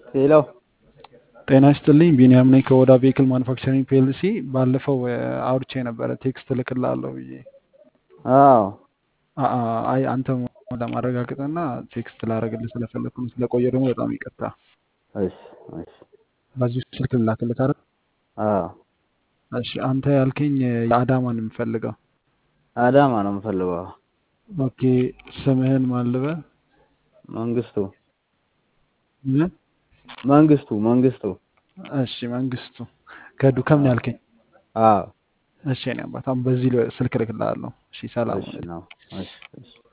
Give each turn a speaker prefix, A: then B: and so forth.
A: ሄሎ
B: ጤና ይስጥልኝ ቢኒያም ነኝ ከኦዳ ቬሂክል ማኑፋክቸሪንግ ፒኤልሲ ባለፈው እ፣ አውርቼ ነበረ ቴክስት እልክልሃለሁ ብዬ
A: አዎ
B: አ- አ- አይ አንተ ለማረጋገጥና ቴክስት ላደርግልህ ስለፈለግኩ ነው። ስለቆየ ደግሞ በጣም ይቅርታ።
A: እሺ እሺ
B: በዚሁ ስልክ ልላክልህ አይደል?
A: አዎ
B: እሺ አንተ ያልከኝ እ፣ የአዳማን የምፈልገው
A: አዳማ ነው የምፈልገው
B: ኦኬ። ስምህን ማን ልበል?
A: መንግስቱ
B: ምን?
A: መንግስቱ መንግስቱ
B: እሺ መንግስቱ ከዱከም ነው ያልከኝ።
A: አዎ
B: እሺ እኔ አባት አሁን በዚህ ል- ስልክ እልክልሃለሁ። እሺ ሰላም
A: እሺ
B: ሁን።
A: ነው እሺ እሺ